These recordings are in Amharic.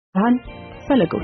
ብርሃን ፈለገው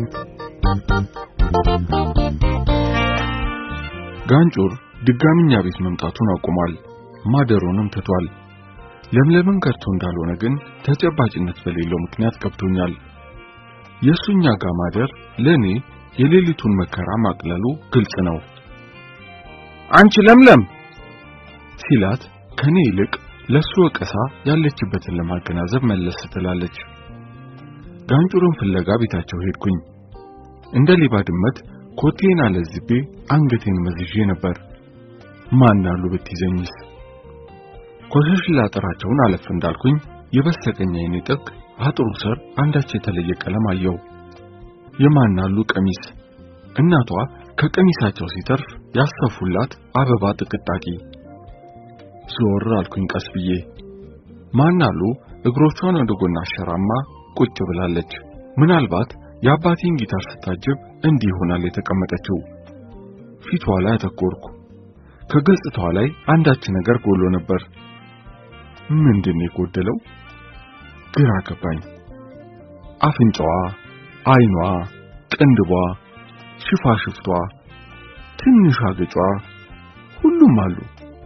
ጋንጩር ድጋሚኛ ቤት መምጣቱን አቁሟል። ማደሩንም ትቷል። ለምለምን ከርቶ እንዳልሆነ ግን ተጨባጭነት በሌለው ምክንያት ገብቶኛል። የሱኛ ጋር ማደር ለኔ የሌሊቱን መከራ ማቅለሉ ግልጽ ነው። አንቺ ለምለም ሲላት ከኔ ይልቅ ለሱ ወቀሳ ያለችበትን ለማገናዘብ መለስ ትላለች። ጋንጩርን ፍለጋ ቤታቸው ሄድኩኝ። እንደ ሌባ ድመት ኮቴን አለዝቤ አንገቴን መዝዤ ነበር። ማን አሉ ብትይዘኝስ? ኮሸሽ ላጥራቸውን አለፍ እንዳልኩኝ የበስተቀኝ አይኔ ጥግ አጥሩ ስር አንዳች የተለየ ቀለም አየው። የማናሉ ቀሚስ እናቷ ከቀሚሳቸው ሲተርፍ ያሰፉላት አበባ ጥቅጣቂ። ዞር አልኩኝ ቀስ ብዬ። ማናሉ እግሮቿን ወደ ጎን አሸራማ ቁጭ ብላለች። ምናልባት የአባቴን ጊታር ስታጅብ እንዲህ ይሆናል የተቀመጠችው። ፊቷ ላይ አተኮርኩ። ከገጽታዋ ላይ አንዳች ነገር ጎሎ ነበር። ምንድን የጎደለው? ግራ ገባኝ። አፍንጫዋ፣ አይኗ፣ ቅንድቧ፣ ሽፋሽፍቷ፣ ትንሽ አገጯ ሁሉም አሉ።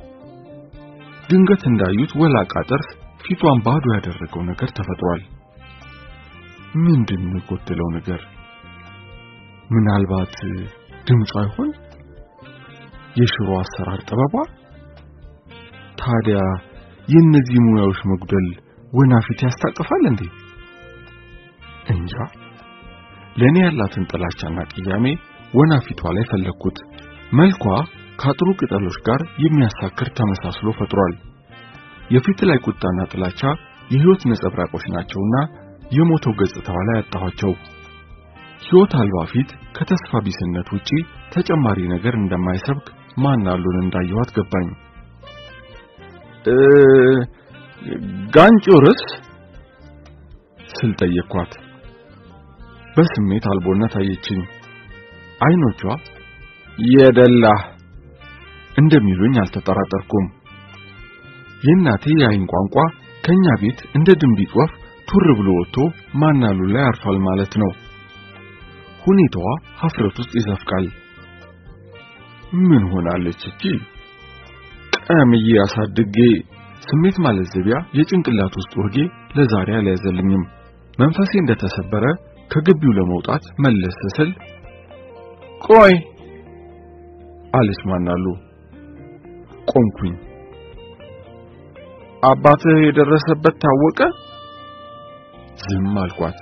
ድንገት እንዳዩት ወላቃ ጥርስ ፊቷን ባዶ ያደረገው ነገር ተፈጥሯል። ምንድን ነው የጎደለው ነገር? ምናልባት ድምጿ ይሆን? የሽሮ አሰራር ጥበቧ? ታዲያ የእነዚህ ሙያዎች መጉደል ወናፊት ያስታቅፋል እንዴ? እንጃ። ለኔ ያላትን ጥላቻና ቅያሜ ወናፊቷ ላይ ፈለግኩት። መልኳ ከአጥሩ ቅጠሎች ጋር የሚያሳክር ተመሳስሎ ፈጥሯል። የፊት ላይ ቁጣና ጥላቻ የህይወት ነጸብራቆች ናቸውና የሞተው ገጽታዋ ላይ አጣኋቸው። ሕይወት አልባ ፊት ከተስፋ ቢስነት ውጪ ተጨማሪ ነገር እንደማይሰብክ ማናሉን እንዳየኋት ገባኝ። እ ጋንጩርስ ስል ጠየቅኳት። በስሜት አልቦነት አየችኝ። አይኖቿ የደላህ እንደሚሉኝ አልተጠራጠርኩም። የእናቴ የአይን ቋንቋ ከኛ ቤት እንደ ድንቢጥ ወፍ ቱር ብሎ ወጥቶ ማናሉ ላይ አርፏል ማለት ነው። ሁኔታዋ ሀፍረት ውስጥ ይዘፍቃል። ምን ሆናለች እቺ? ቀምዬ አሳድጌ ስሜት ማለዘቢያ የጭንቅላት ውስጥ ወጌ ለዛሬ አልያዘልኝም። መንፈሴ እንደተሰበረ ከግቢው ለመውጣት መለስ ስል ቆይ አለች ማናሉ። ቆምኩኝ። አባትህ የደረሰበት ታወቀ? ዝም አልኳት።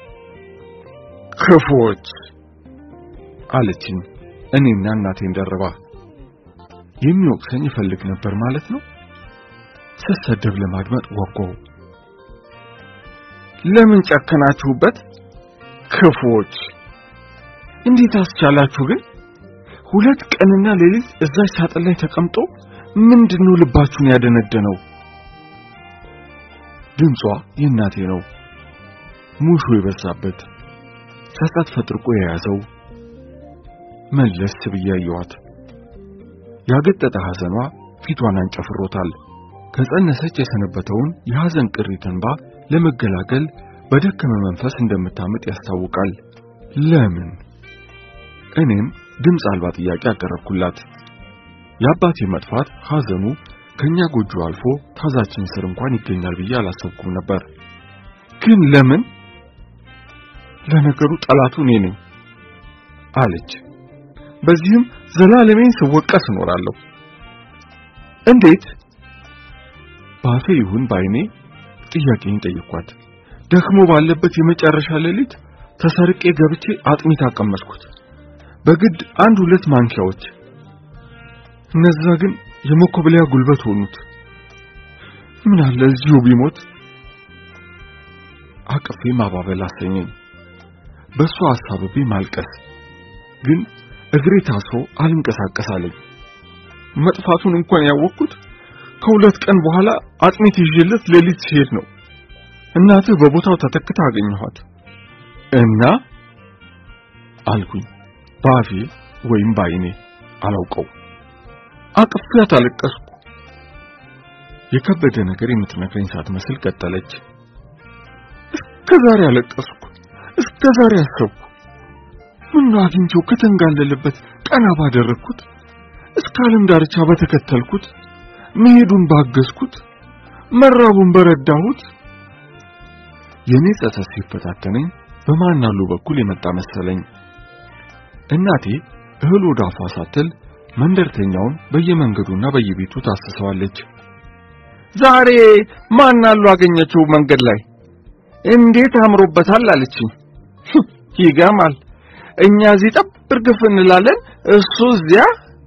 ክፎች አለችኝ እኔና እናቴን ደርባ። የሚወቅሰኝ ይፈልግ ነበር ማለት ነው። ስሰደብ ለማድመጥ ጓጓው። ለምን ጨከናችሁበት? ክፎች እንዴት አስቻላችሁ ግን? ሁለት ቀንና ሌሊት እዛች ሳጥን ላይ ተቀምጦ ምንድነው ልባችሁን ያደነደነው? ድምጿ የእናቴ ነው። ሙሾ የበዛበት ጸጸት ፈጥርቆ የያዘው መለስ ብዬ አየኋት። ያገጠጠ ሐዘኗ ፊቷን አንጨፍሮታል። ከጸነሰች የሰነበተውን የሐዘን ቅሪት እንባ ለመገላገል በደከመ መንፈስ እንደምታምጥ ያስታውቃል። ለምን? እኔም ድምፅ አልባ ጥያቄ አቀረብኩላት። የአባቴ መጥፋት ሐዘኑ ከኛ ጎጆ አልፎ ታዛችን ስር እንኳን ይገኛል ብዬ አላሰብኩም ነበር። ግን ለምን? ለነገሩ ጠላቱ እኔ ነኝ አለች። በዚህም ዘላለሜን ስወቀስ እኖራለሁ። እንዴት? ባፌ ይሁን ባይኔ ጥያቄን ጠየኳት። ደክሞ ባለበት የመጨረሻ ሌሊት ተሰርቄ ገብቼ አጥሚት አቀመስኩት። በግድ አንድ ሁለት ማንኪያዎች። እነዛ ግን የመኮብለያ ጉልበት ሆኑት። ምን አለ እዚሁ ቢሞት። አቅፌ ማባበል አሰኘኝ። በሷ አሳብቤ ማልቀስ ግን እግሬ ታስሮ አልንቀሳቀስ አለኝ። መጥፋቱን እንኳን ያወቅኩት ከሁለት ቀን በኋላ አጥሚት ይዤለት ሌሊት ሲሄድ ነው። እናትህ በቦታው ተተክታ አገኘኋት እና አልኩኝ ባፌ ወይም ባይኔ አላውቀው። አቅፌያት አለቀስኩ። የከበደ ነገር የምትነግረኝ ሳትመስል ቀጠለች። እስከ ዛሬ አለቀስኩ። እስከ ዛሬ አሰብኩ። ምን አግኝቼው ከተንጋለለበት ቀና ባደረግኩት፣ እስከ ዓለም ዳርቻ በተከተልኩት፣ መሄዱን ባገዝኩት፣ መራቡን በረዳሁት። የኔ ጸጸት ሲፈታተነኝ በማናሉ በኩል የመጣ መሰለኝ። እናቴ እህል ወደ አፏ ሳትል መንደርተኛውን በየመንገዱና በየቤቱ ታስሰዋለች። ዛሬ ማናሉ አገኘችው መንገድ ላይ እንዴት አምሮበታል አለችኝ። ይገርማል። እኛ እዚህ ጠብ እርግፍ እንላለን፣ እሱ እዚያ።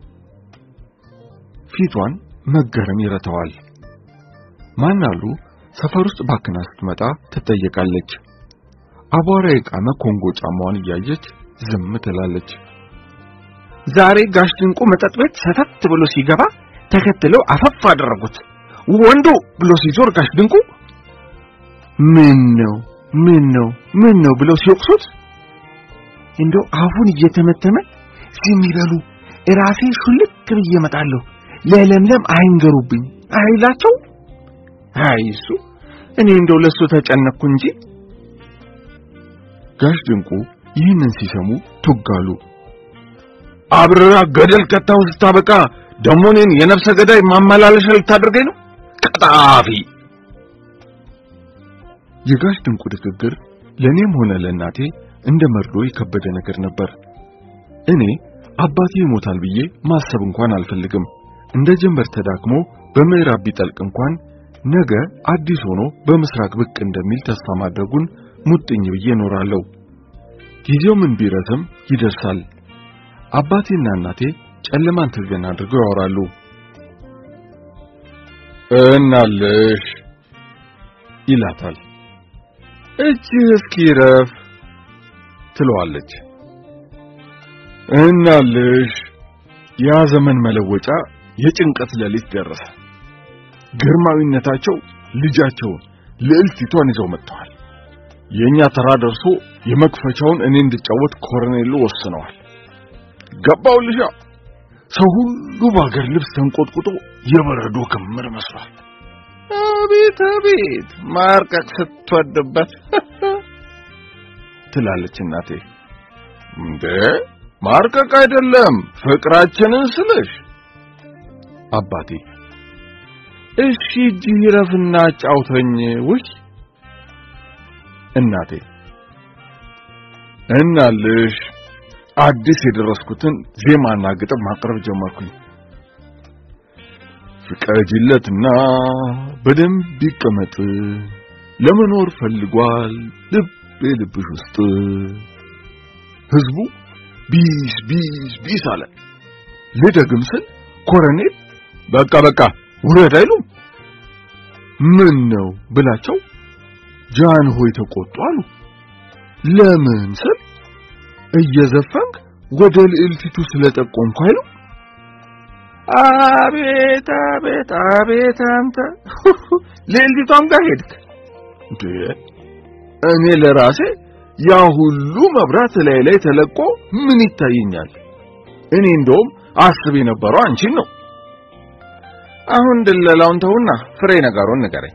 ፊቷን መገረም ይረታዋል። ማናሉ ሰፈር ውስጥ ባክና ስትመጣ ትጠየቃለች። አቧራ የቃመ ኮንጎ ጫማዋን እያየች ዝም ትላለች። ዛሬ ጋሽ ድንቁ መጠጥ ቤት ሰተት ብሎ ሲገባ ተከትለው አፈፍ አደረጉት። ወንዱ ብሎ ሲዞር ጋሽ ድንቁ ምን ነው ምን ነው ምን ነው ብለው ሲወቅሱት እንደው አፉን እየተመተመ ዝም ይበሉ እራሴ ሹልክ ብዬ እመጣለሁ ለለምለም አይንገሩብኝ አይላቸው። አይ እሱ እኔ እንደው ለሱ ተጨነቅኩ እንጂ። ጋሽ ድንቁ ይህንን ሲሰሙ ቱጋሉ። አብረራ ገደል ከታው ስታበቃ ደሞ እኔን የነፍሰ ገዳይ ማመላለሻ ልታደርገኝ ነው? ቀጣፊ! የጋሽ ድንቁ ንግግር ለእኔም ሆነ ለእናቴ እንደ መርዶ የከበደ ነገር ነበር። እኔ አባቴ ይሞታል ብዬ ማሰብ እንኳን አልፈልግም። እንደ ጀንበር ተዳክሞ በምዕራብ ቢጠልቅ እንኳን ነገ አዲስ ሆኖ በምስራቅ ብቅ እንደሚል ተስፋ ማድረጉን ሙጥኝ ብዬ እኖራለሁ። ጊዜው ምን ቢረዝም ይደርሳል። አባቴና እናቴ ጨለማን ተገን አድርገው ያወራሉ። እናልሽ ይላታል። እጅህ እስኪረፍ ትለዋለች። እናልሽ ያ ዘመን መለወጫ የጭንቀት ሌሊት ደረሰ። ግርማዊነታቸው ልጃቸውን ልዕልቲቷን ይዘው መጥተዋል። የኛ ተራ ደርሶ የመክፈቻውን እኔ እንድጫወት ኮሎኔሉ ወስነዋል። ገባውልሻ ሰው ሁሉ በአገር ልብስ ተንቆጥቁጦ የበረዶ ክምር መስሏል። አቤት አቤት ማርቀቅ ስትወድበት ትላለች እናቴ። እንዴ ማርቀቅ አይደለም ፍቅራችንን ስልሽ አባቴ እሺ እጅ ይረፍና አጫውተኝ። ውይ እናቴ እናልሽ አዲስ የደረስኩትን ዜማና ግጥም ማቅረብ ጀመርኩኝ። ፍቀጅለትና በደንብ ይቀመጥ ለመኖር ፈልጓል ልቤ ልብሽ ውስጥ። ህዝቡ ቢስ ቢስ ቢስ አለ። ልደግም ስል ኮረኔል በቃ በቃ ውረድ አይሉም። ምን ነው ብላቸው ጃን ሆይ ተቆጡ አሉ። ለምን ስል እየዘፈንክ ወደ ልዕልቲቱ ስለጠቆምኩ አይሉ። አቤት አቤት አቤት አንተ ልዕልቲቷም ጋር ሄድክ እንዴ? እኔ ለራሴ ያ ሁሉ መብራት ላይ ላይ ተለቆ ምን ይታየኛል? እኔ እንደውም አስብ የነበረው አንቺን ነው። አሁን ድለላውን ተውና ፍሬ ነገሩን ንገረኝ።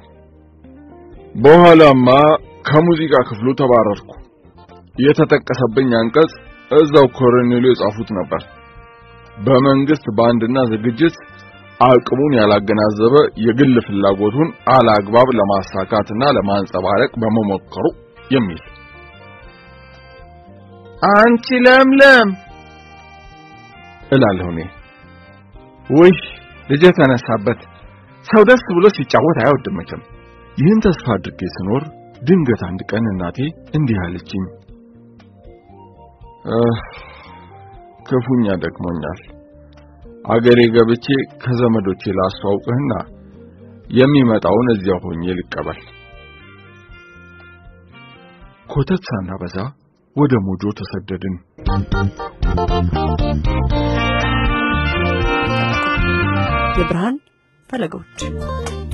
በኋላማ ከሙዚቃ ክፍሉ ተባረርኩ። የተጠቀሰብኝ አንቀጽ እዛው ኮሎኔሉ የጻፉት ነበር። በመንግስት ባንድና ዝግጅት አቅሙን ያላገናዘበ የግል ፍላጎቱን አላግባብ ለማሳካትና ለማንጸባረቅ በመሞከሩ የሚል አንቺ ለምለም እላለሁ እኔ። ውይ ልጄ ተነሳበት። ሰው ደስ ብሎ ሲጫወት አይወድም መቼም። ይህን ተስፋ አድርጌ ስኖር ድንገት አንድ ቀን እናቴ እንዲህ አለችኝ። ክፉኛ ደክሞኛል። አገሬ ገብቼ ከዘመዶቼ ላስተዋውቅህና የሚመጣውን እዚያው ሆኜ ልቀበል። ኮተት ሳናበዛ ወደ ሞጆ ተሰደድን። የብርሃን ፈለጎች